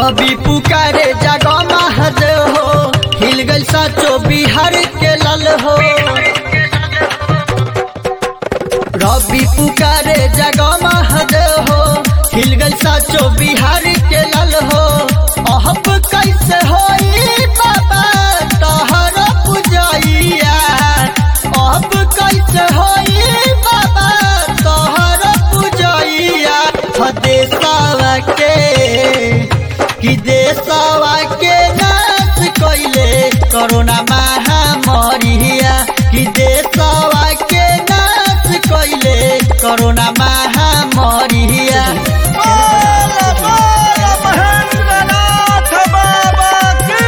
रवि पुकारे जागो महद हो हिल गई साचो बिहार के लल हो रवि पुकारे जागो महद हो हिल गई साचो बिहार के लल हो अहब कैसे होई बाबा तहर पुजैया अब कैसे होई बाबा तोहर पुजैया ह देशवा के कि देशवा के नाश कैले कोरोना महामारिया कि देशवा के नाश कैले कोरोना महामारिया बोला बोला महेंद्रनाथ बाबा की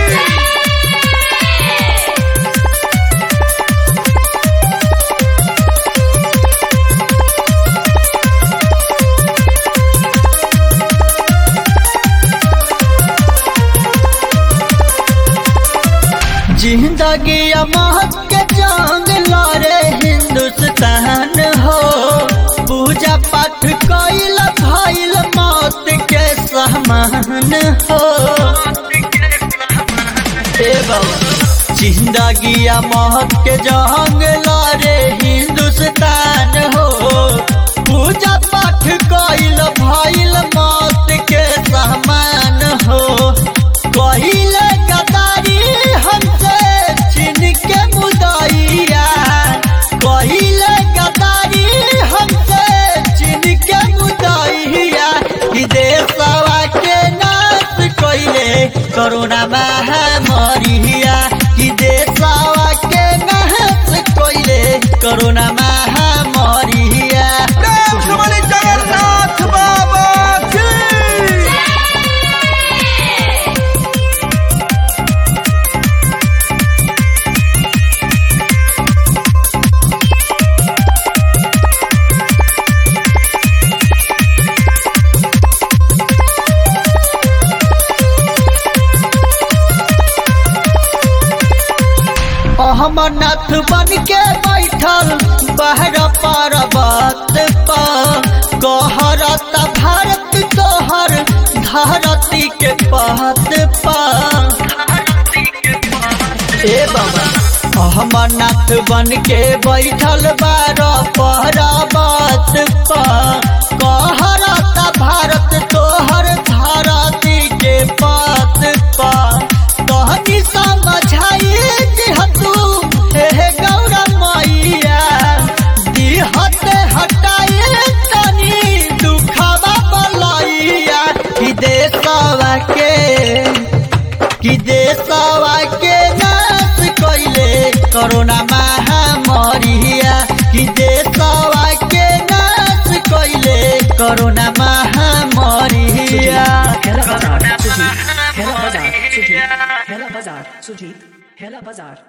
जिंदगी मौत के जंग लड़े हिंदुस्तान हो पूजा पाठ कैल भइल मौत के समान हो हे बाबा जिंदगी मौत के जंग लड़े हिंदुस्तान हो पूजा पाठ कैल भइल मौत के समान हो कहिले गदारी हमसे छीन के मुदैया कहिले गदारी हमसे छीन के मुदैया कि देशवा के नाश कैले कोरोना महामारिया कि देशवा के नाश कैले कोरोना महामारिया प्रेम से बोली जगन्नाथ बाबा की अहमनाथ बन के बैठल बहर पर्वत पर कहरत भारत तोहर धरती के पहत पर ए बाबा अहमनाथ बन के बैठल बार पर्वत पर कहरत भारत तोहर धरती के पत पर कहनी समझाई दिहतू हे गौरा मैया दिहत हटाई तनी दुखवा बलैया कि देशवा के कि देशवा के नाश कैले कोरोना महामारिया कि देशवा के नाश कैले कोरोना महामारिया Hella Bazaar, Sujit. Hella Bazaar, Sujit. Hella Bazaar, Sujit. Hella Bazaar.